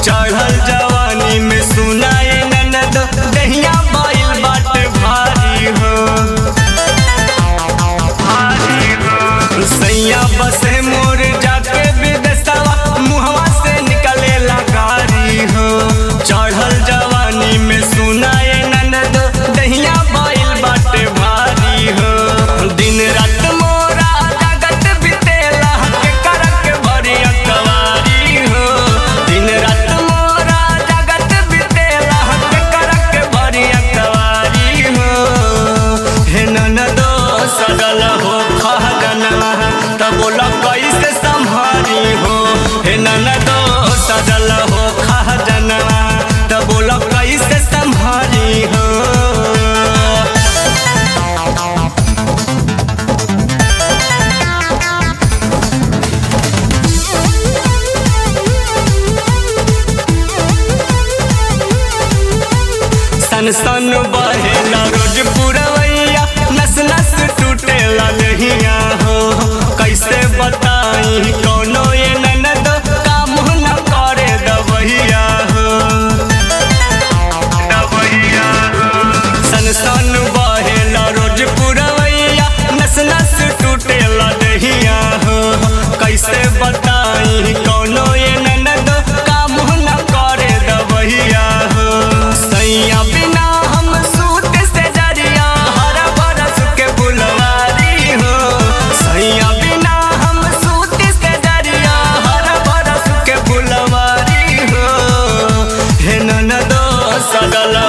चढ़ल जवानी में सुनाए ननद दहिया बाइल बाटे भारी हो भारी हो सैया बसे मोर जाके विदेशवा मुहवा से निकले गारी हो चढ़ल जवानी में सुनाए ननद दहिया बाइल बाटे भारी हो दिन रात मोरा जगत बितेला के करक भरी अकवारी हो दिन रात मोरा जगत बितेला के करक भरी अकवारी हो हे ननदो सगल हो खहगनवा त बोला कैसे संभारी हो हे ननदो सजल हो खहजनवा त बोला कैसे संभारी हो सन सन बहेला रोज पुरवैया नस नस टूटेला लहिया हो कैसे बताई कोनो ये ननद काम न करे दबहिया हो दबहिया हो सन सन बहेला रोज पुरवैया नस नस टूटेला लहिया हो कैसे बताई कोनो ये ननद काम न करे दबहिया हो सैया बिना हम सूत से जरिया हर बरस के बुलवारी हो सैया बिना हम सूत से जरिया हर बरस के बुलवारी हो हे ननदो सगल